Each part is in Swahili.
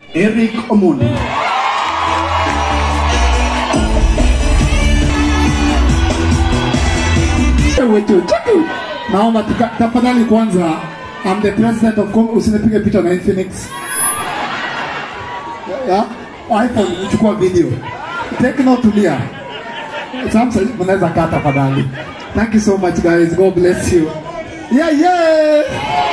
Eric Omondi. wetu cheki. Naomba tuka- tafadhali kwanza, I'm the president of Com- usinipige picha na Infinix. Ya, iPhone chukua video. Tecno tulia. Samsung mnaweza kaa tafadhali. Thank you so much guys. God bless you. Yeah, yeah.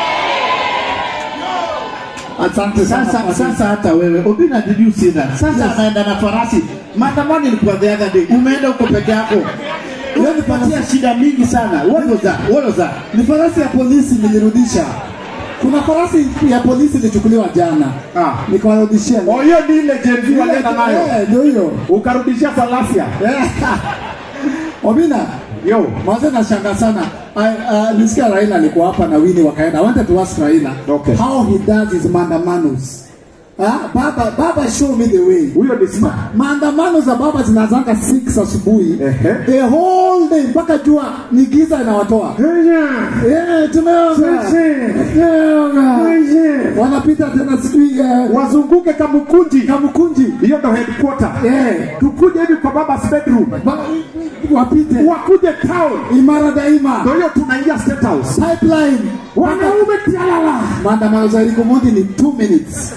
Asante sana. Sasa Padri. sasa hata wewe Obina, did you see that? Sasa Yes. anaenda na farasi. Maandamano ilikuwa the other day. Umeenda uko peke yako. Wewe nipatia shida mingi sana. What was that? What was that? Ni farasi ya polisi nilirudisha. Kuna farasi ya polisi ilichukuliwa jana. Ah. Nikawarudishia. Oh, hiyo ni ile Gen Z walienda nayo. Eh, Ndio hiyo. Ukarudishia falasia. Eh. Obina, Yo. Mwanzo nashanga sana. I, uh, nisikia Raila alikuwa hapa na Winnie wakaenda. I wanted to ask Raila Okay. how he does his maandamanos. Ah, baba, baba show me the way. Huyo ni smart. Maandamano za baba zinaanzanga 6 asubuhi. Ehe. The whole day mpaka jua ni giza inawatoa. Eh, tumeoga. Tumeoga. Wanapita tena sijui eh, Wazunguke Kamukunji. Kamukunji. Hiyo ndo headquarter. Eh, Tukuje hivi kwa baba's bedroom. ba- wapite. Wakuje town. Imara daima. Ndio hiyo tunaingia State House. Pipeline. Wanaume tialala. maandamano za Eric Omondi ni 2 minutes.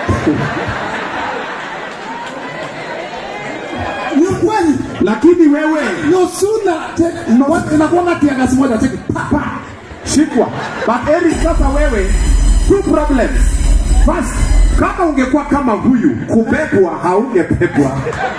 ni kweli Lakini wewe no sooner te- what- inakuwa tiagasi moja cheki pa pa shikwa. But Eric, sasa wewe two problems. First, kama ungekuwa kama huyu kubebwa haungepebwa.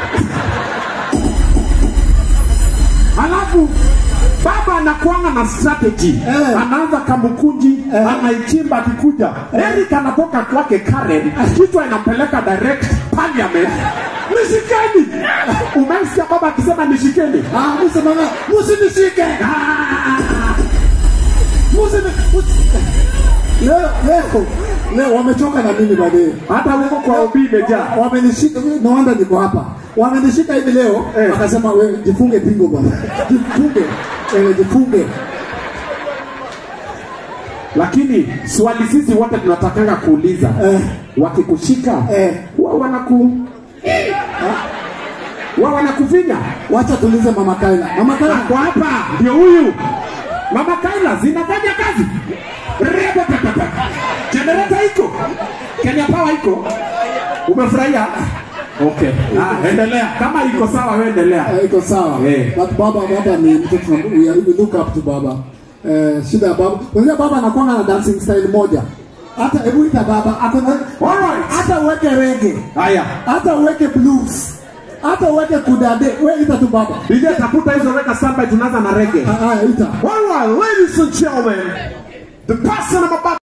Alafu baba anakuanga na strategy Eh. anaanza Kamukunji Eh. anaichimba akikuja Eric anatoka kwake Karen kichwa inampeleka direct parliament nishikeni umesikia baba akisema nishikeni ah msemanga msinishike Ah! msini leo leo leo wamechoka na mimi baadaye hata huko kwa ubii imejaa wamenishika no wonder niko hapa wamenishika hivi leo Eh. wakasema wewe jifunge pingo bwana jifunge eh, jifunge lakini swali sisi wote tunatakanga kuuliza Eh. wakikushika Eh. wa wanaku wa wanakufinya wacha tulize mama Kaila mama Kaila ako hapa ndio huyu mama Kaila zinafanya kazi rebo pepepe generator iko Kenya Power iko umefurahia okay ah, endelea kama iko sawa wewe endelea Eh, iko sawa Eh. but baba baba ni mtu tuna- we, are- we look up to baba eh, shida ya baba unajua baba anakuwa na dancing style moja hata hebu ita baba ako na Alright. hata uweke reggae haya hata uweke blues hata uweke kudade we ita tu baba DJ tafuta hizo weka standby tunaanza na reggae ah, ah, ita All right, ladies and gentlemen, the person I'm about